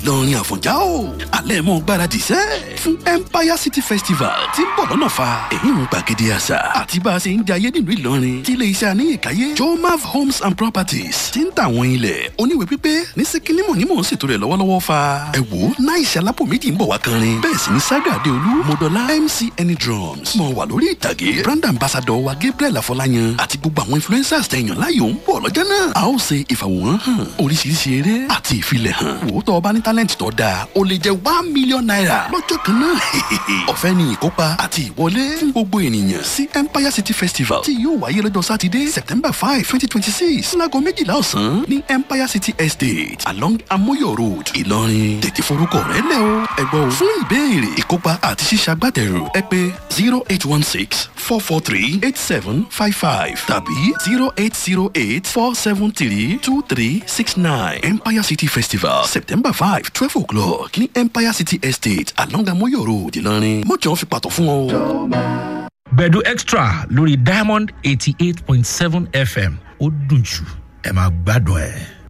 ìlọrin àfọ̀njá o alẹ́ mọ́ gbáradì sẹ́ fún empire city festival tí ń bọ̀ lọ́nà fa èyí ń gbàgede àṣà àti bá a ṣe ń jayé nílùú ìlọrin tí ilé iṣẹ́ aníyèkáyé jomav homes and properties ti ń tà àwọn ilẹ̀ oníwèé pípé ní síkínímù ní mò ń ṣètò rẹ̀ lọ́wọ́lọ́wọ́ fa ẹ wò ó náà ìṣẹ́ alápò méjì ń bọ̀ wá kanrin bẹ́ẹ̀ sì ni saga adeolu modola mc any drums mọ̀ wà lórí ìtàgé brand ambassador wa gabriel afọláyan àti gbogbo àwọn influencers tẹ̀yàn láyò ń bọ̀ lọ́jọ́ náà a ó ṣe ìfàwòrán hàn oríṣiríṣi eré àti ìfilẹ̀ hàn wò ó tọ́ ọba ní talent tó dáa ó lè jẹ́ one million naira lọ́jọ́ kan náà ọ̀fẹ́ ni ìkópa àti ìwọlé fún gbogbo ènìyàn sí empire city festival tí yóò wáyé lọ́jọ́ sátidé september five twenty twenty six láago méjìlá ọ̀sán ní empire city estate along amoyo road ìlọrin tètè forúkọ rẹ lẹ o ẹgbọ́n o fún ìbéèrè ìkópa àti ṣíṣàgbátẹrù ẹ pé zero eight one six four four three eight seven five five tàbí zero eight zero eight four seven three two three six nine empire city festival september five twelve o'clock ní empire city estate along amoyo road ìlọrin mọ́jọ́ fi pàtó fún ọ. gbẹ̀du extra lórí diamond eighty eight point seven fm ó dùn jù ẹ máa gbádùn ẹ̀.